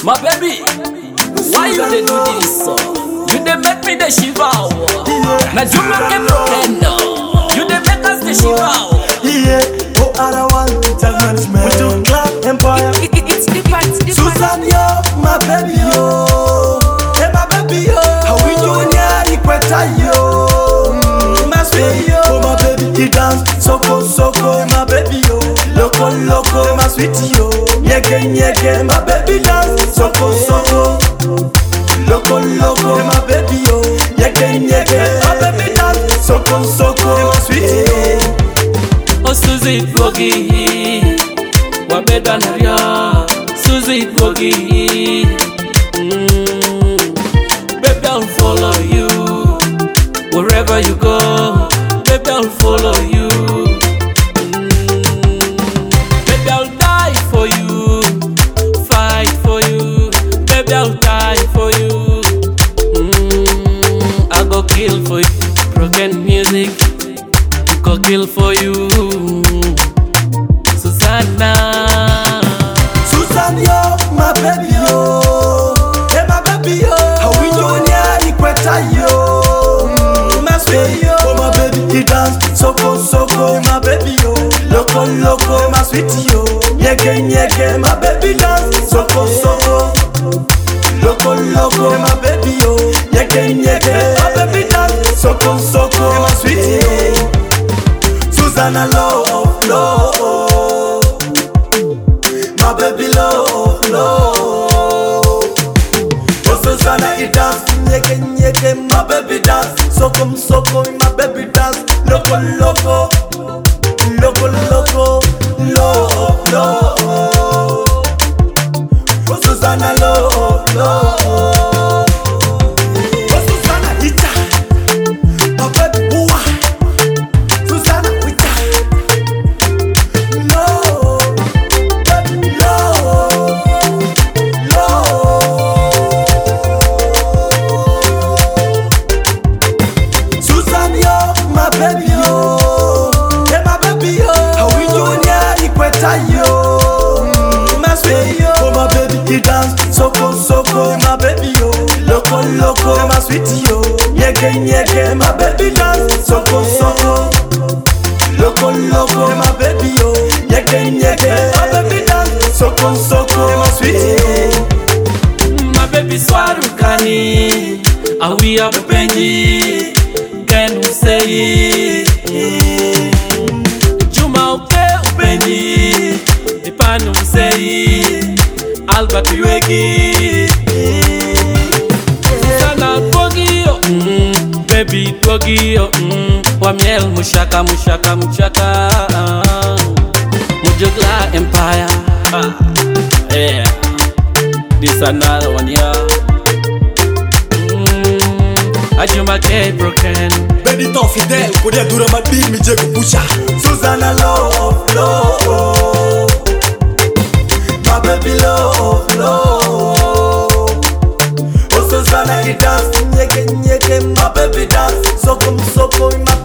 My baby, why you dey do this? uh? You dey make me dey shiver. oh. Na you make me broken. oh. You dey make us dey shiver. oh. Yeah, oh, I want hotel management. We do club empire. It, it, it's different, different. Susan, yo, my baby, yo. Hey, my baby, yo. How we doing, yeah, Equator, yo. Mm, my sweet, yo. Oh, my baby, he dance. Soko, soko, my baby, yo. Loco, loco, my sweetie, yo. Nyeke, nyeke, my baby, dance. Soko, soko. Loco, loco, my baby, yo. Nyeke, nyeke, my baby, dance. Soko, soko, my sweetie, yo. Oh Suzy Boogie, wabedwa na vyo Suzy Boogie. Mm. Baby I'll follow you wherever you go. Baby I'll follow you. Mm. Baby I'll die for you, fight for you. Baby I'll die for you. Mm. I go kill for you. Broken music go kill for you, Susanna. Susan, yo, my baby, yo. Hey, my baby, yo. How we doing, yeah, Equator, yo. Mm, my sweet, yo. Oh, my baby, he dance. Soko, soko, my baby, yo. Loco, loco, my sweetie, yo. Nyeke, nyeke, my baby dance. Soko, soko. Loco, loco, my baby, yo. Nyeke, nyeke, my baby dance. Soko, soko, my sweetie, yo. Susanna, love, love. My baby love, love Oh Susanna he dance Nyeke nyeke my baby dance Soko msoko my baby dance Loco loco Loco loco Love, love Oh Susanna love, love Oh Susanna hita My baby wah Susanna hita No Susan, yo, my baby, yo. Hey, my baby, yo. How we doing, yeah, Equator, yo. Mm, my sweet, yo. Oh, my baby, he dance. Soko, soko, my baby, yo. Loco, loco, my sweetie, yo. Nyeke, nyeke, my baby dance. Soko, soko. Loco, loco, my baby, yo. Nyeke, nyeke, my baby dance. Soko, soko, my sweetie, yo. My baby swarukani, awi abupenji, ken usei. Juma uke upenji, ipanu usei, Albert Iwegi. Sana twogio, mm, baby twogio, mm, wa miel mushaka mushaka mushaka. Mujugla Empire. Ah, yeah. This another one, yeah. Mm, Ajuma K broken. Benito Fidel Kodia dura madbir mi je kupusha Susanna love, love My baby love, love Oh Susanna he dance Nyeke nyeke my baby dance Soko msoko my